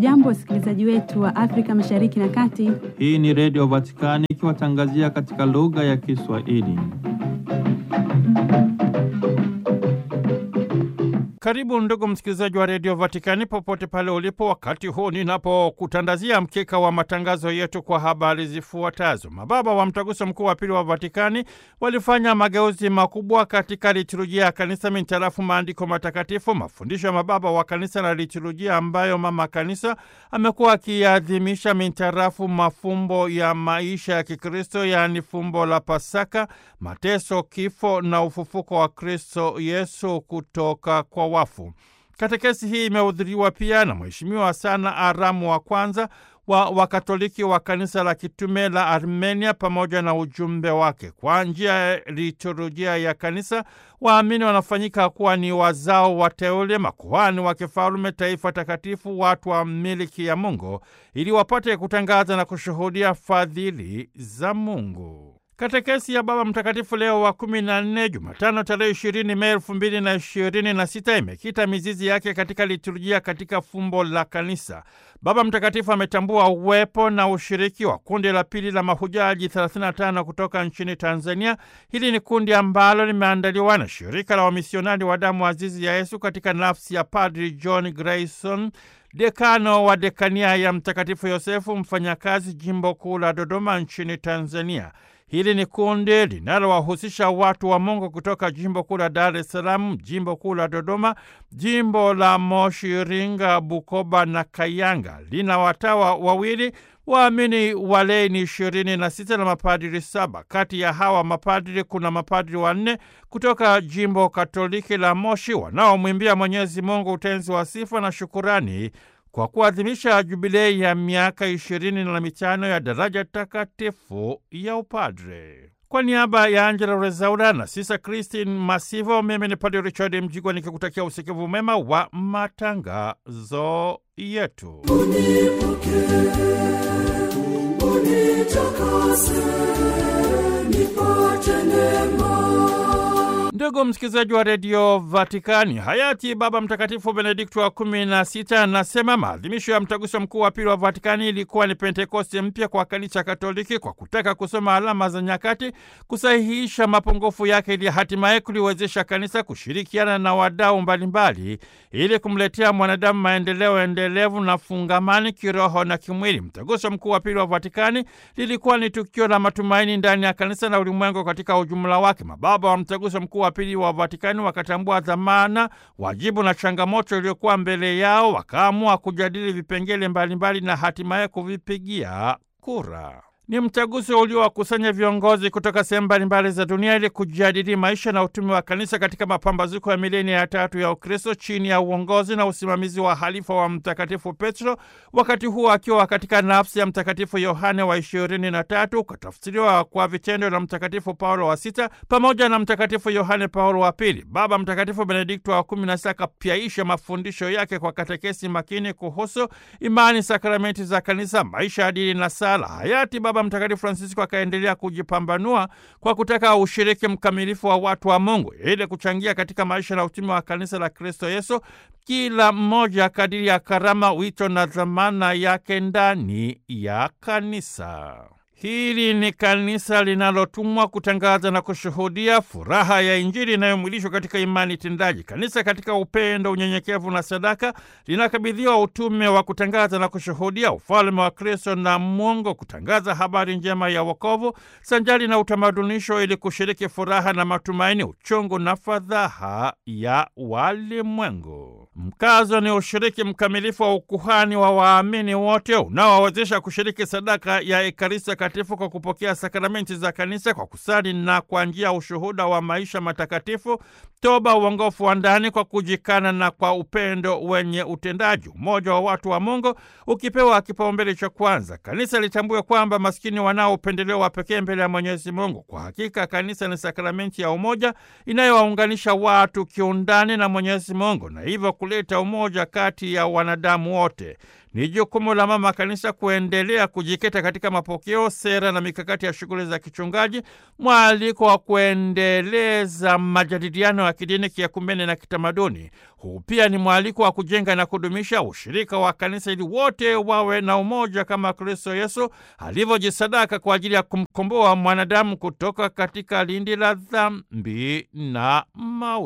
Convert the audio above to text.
Hamjambo, wasikilizaji wetu wa Afrika Mashariki na Kati. Hii ni Redio Vatikani ikiwatangazia katika lugha ya Kiswahili. Karibu ndugu msikilizaji wa redio Vatikani popote pale ulipo, wakati huu ninapokutandazia mkeka wa matangazo yetu kwa habari zifuatazo. Mababa wa Mtaguso Mkuu wa Pili wa Vatikani walifanya mageuzi makubwa katika liturujia ya kanisa mintarafu maandiko matakatifu, mafundisho ya mababa wa kanisa na liturujia ambayo mama kanisa amekuwa akiadhimisha mintarafu mafumbo ya maisha ya Kikristo, yaani fumbo la Pasaka, mateso, kifo na ufufuko wa Kristo Yesu kutoka kwa wafu. Katekesi hii imehudhuriwa pia na Mheshimiwa Sana Aramu wa kwanza wa Wakatoliki wa kanisa la kitume la Armenia pamoja na ujumbe wake. Kwa njia ya liturujia ya kanisa, waamini wanafanyika kuwa ni wazao wateule, makuhani wa kifalume, taifa takatifu, watu wa miliki ya Mungu, ili wapate kutangaza na kushuhudia fadhili za Mungu. Katekesi ya Baba Mtakatifu Leo wa kumi na nne, Jumatano tarehe ishirini Mei elfu mbili na ishirini na sita imekita mizizi yake katika liturujia katika fumbo la kanisa. Baba Mtakatifu ametambua uwepo na ushiriki wa kundi la pili la mahujaji 35 kutoka nchini Tanzania. Hili ni kundi ambalo limeandaliwa na shirika la wamisionari wa damu azizi ya Yesu katika nafsi ya Padri John Grayson dekano wa dekania ya Mtakatifu Yosefu mfanyakazi jimbo kuu la Dodoma nchini Tanzania. Hili ni kundi linalowahusisha watu wa Mungu kutoka jimbo kuu la Dar es Salaam, jimbo kuu la Dodoma, jimbo la Moshi, Iringa, Bukoba na Kayanga. Lina watawa wawili, waamini walei ni ishirini na sita na mapadiri saba. Kati ya hawa mapadiri kuna mapadiri wanne kutoka jimbo Katoliki la Moshi wanaomwimbia Mwenyezi Mungu utenzi wa sifa na shukurani kwa kuadhimisha jubilei ya miaka ishirini na mitano ya daraja takatifu ya upadre. Kwa niaba ya Angela Rezaura na Sisa Christine Masivo, mimi ni Padre Richard Mjigwa nikikutakia usikivu mema wa matangazo yetu. Ndugu msikilizaji wa redio Vatikani, hayati Baba Mtakatifu Benedikto wa kumi na sita anasema maadhimisho ya mtaguso mkuu wa pili wa Vatikani ilikuwa ni Pentekosti mpya kwa kanisa Katoliki, kwa kutaka kusoma alama za nyakati, kusahihisha mapungufu yake, ili hatimaye kuliwezesha kanisa kushirikiana na wadau mbalimbali ili kumletea mwanadamu maendeleo endelevu na fungamani kiroho na kimwili. Mtaguso mkuu wa pili wa Vatikani lilikuwa ni tukio la matumaini ndani ya kanisa na ulimwengu katika ujumla wake. Mababa wa mtaguso mkuu wa pili wa Vatikani wakatambua dhamana, wajibu na changamoto iliyokuwa mbele yao, wakaamua kujadili vipengele mbalimbali na hatimaye kuvipigia kura. Ni mtaguso uliowakusanya viongozi kutoka sehemu mbalimbali za dunia ili kujadili maisha na utume wa kanisa katika mapambazuko ya milenia ya tatu ya Ukristo chini ya uongozi na usimamizi wa halifa wa Mtakatifu Petro, wakati huo akiwa katika nafsi ya Mtakatifu Yohane wa ishirini na tatu, ukatafsiriwa kwa vitendo na Mtakatifu Paulo wa sita pamoja na Mtakatifu Yohane Paulo wa pili. Baba Mtakatifu Benedikto wa kumi na sita akapyaisha mafundisho yake kwa katekesi makini kuhusu imani, sakramenti za kanisa, maisha ya dini na sala. Hayati Baba Mtakatifu Francisco akaendelea kujipambanua kwa kutaka ushiriki mkamilifu wa watu wa Mungu ili kuchangia katika maisha na utume wa kanisa la Kristo Yesu, kila mmoja kadiri ya karama, wito na dhamana yake ndani ya kanisa. Hili ni kanisa linalotumwa kutangaza na kushuhudia furaha ya Injili inayomwilishwa katika imani tendaji. Kanisa katika upendo, unyenyekevu na sadaka linakabidhiwa utume wa kutangaza na kushuhudia ufalme wa Kristo na Mungu, kutangaza habari njema ya wokovu sanjali na utamadunisho, ili kushiriki furaha na matumaini, uchungu na fadhaha ya walimwengu. Mkazo ni ushiriki mkamilifu wa ukuhani wa waamini wote unaowawezesha kushiriki sadaka ya Ekaristi Takatifu kwa kupokea sakramenti za kanisa kwa kusali na kwa njia ya ushuhuda wa maisha matakatifu, toba, uongofu wa ndani kwa kujikana na kwa upendo wenye utendaji, umoja wa watu wa Mungu ukipewa kipaumbele cha kwanza. Kanisa litambue kwamba maskini wanao upendeleo wa pekee mbele ya Mwenyezi Mungu. Kwa hakika kanisa ni sakramenti ya umoja inayowaunganisha watu kiundani na Mwenyezi Mungu, na hivyo kuleta umoja kati ya wanadamu wote. Ni jukumu la mama kanisa kuendelea kujikita katika mapokeo, sera na mikakati ya shughuli za kichungaji, mwaliko wa kuendeleza majadiliano ya kidini, kiakumene na kitamaduni. Huu pia ni mwaliko wa kujenga na kudumisha ushirika wa kanisa ili wote wawe na umoja kama Kristo Yesu alivyojisadaka kwa ajili ya kumkomboa mwanadamu kutoka katika lindi la dhambi na mauti.